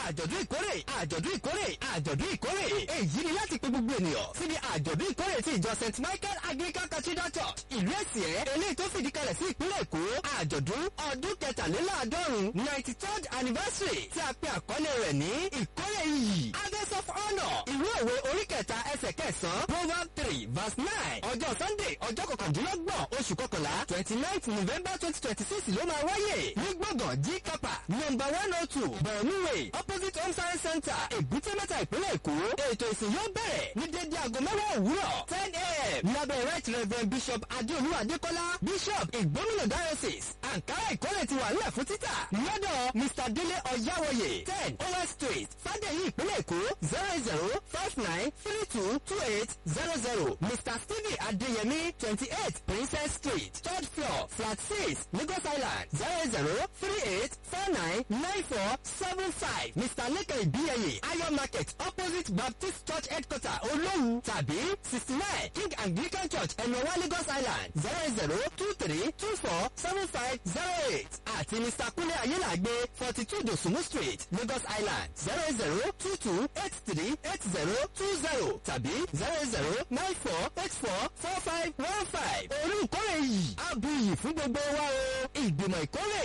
àjọ̀dún ìkórè àjọ̀dún ìkórè àjọ̀dún ìkórè èyí ni láti pe gbogbo ènìyàn síbi àjọ̀dún ìkórè ti ìjọ st michael anglican cathedral church ìlú èsìẹ́ eléyìí tó fìdí kalẹ̀ sí ìpínlẹ̀ èkó àjọ̀dún ọdún kẹtàléláàádọ́rùn ninety third anniversary tí a pe àkọlé rẹ̀ ní ìkórè iyì harvest of honour ìwé òwe orí kẹta ẹsẹ̀ kẹsàn-án proverb three verse nine ọjọ́ sunday ọjọ́ kọkàndínlọ́gbọ̀n oṣù kọkànlá twenty ninth november twenty twenty six ló máa wáyé ní gbọ̀ngàn g kapa number one oh two borno way opposite home science center èbúté mẹ́ta ìpínlẹ̀ èkó ètò ìsìn yóò bẹ̀rẹ̀ ní dédé aago mẹ́wàá òwúrọ̀ ten a.m. lábẹ́ right reverend bishop adéolú adékọ́lá bishop ìgbómìnà diocese ankara ìkórè ti wà nílẹ̀ fún títà lọ́dọ̀ mr dele ọ̀yáwọ̀yè ten os street fàdéyí ìpínlẹ̀ èkó zero zero five nine three two two eight zero zero mr stephen adéyẹmí twenty eight princess street third floor flat six lagos island zero zero three eight four nine nine four seven five mr leke ibiyeye ayo market opposite baptist church headquarter olówu tàbí sixty nine king anglican church ẹ̀nọ́wá lagos island zero zero two three two four seven five zero eight àti mr kúnlé ayélàgbé forty two dosumu street lagos island zero zero two two eight three eight zero two zero tàbí zero zero nine four eight four four five one five orí ìkórè yìí á bu iyì fún gbogbo wa o ìgbìmọ̀ ìkórè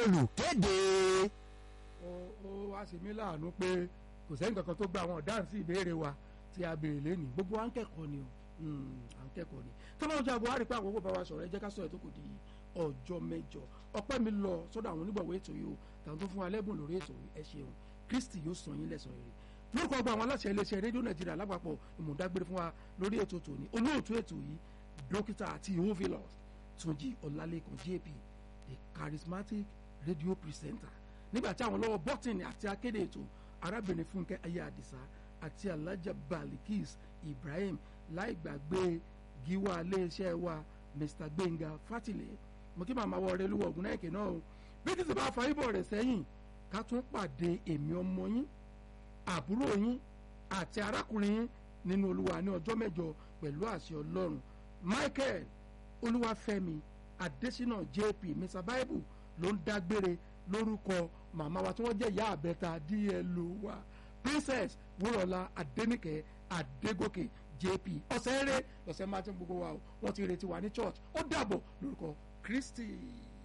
lolùkéde. ó ó wá sí mi láàánú pé kò sẹ́yìn kankan tó gba àwọn ọ̀daràn sí ìbéèrè wa tí a béèrè lẹ́nu gbogbo wa ń kẹ́kọ̀ọ́ ni o Mm, à ń kẹ́kọ̀ọ́ ni tọ́lá ọjà buhari pé àkókò bá wa sọ̀rọ̀ ẹ jẹ́ ká sọ̀rọ̀ tó kù di ọjọ́ mẹ́jọ ọpẹ́ mi lọ sọ́dọ̀ àwọn onígbọ̀wọ́ ètò yìí o tàwọn tó fún wa lẹ́bùn lórí ètò yìí ẹ ṣeun kristi yóò sàn yín lẹ́sàn rere lórúkọ ọgbà àwọn aláṣẹ iléeṣẹ́ rédíò nàìjíríà lápapọ̀ ìmọ̀dágbére fún wa lórí ètò tòní olóòtú ètò yìí dókítà àti ìhófìlọ́s túnjí ọ̀làlẹ́kàn jp the charismatic radio presenter nígbà tí àwọn lọ́wọ́ bọ́tìnì àti akéde ètò arábìnrin fúnkẹ́ ayé àdìsá àti alájà balikis ibrahim láì gbàgbé gíwá iléeṣẹ́ wa mr gbẹ̀ngà fátìlẹ̀ mo kí màmá wọ ọ̀rẹ́ lówó ọ̀gùn náà kì náà o bí kìí sì bá fa ibò rẹ̀ sẹ́yìn ká tún pàdé èmi ọmọ yín àbúrò yín àti arákùnrin yín nínú olúwa ní ọjọ́ mẹ́jọ pẹ̀lú àṣẹ ọlọ́run michael olúwàfẹ́mi adésínà jp mr bible ló ń dágbére lórúkọ màmá wa tí wọ́n jẹ́ ìyá àbẹ́ta dlo wa princess wúrọ̀lá adẹ́nìkẹ́ adégòkè jp ọ̀sẹ̀ eré ọ̀sẹ̀ martin gbogbo wa o wọ́n ti retí wa ní church ó dàbọ̀ lórúkọ kristi.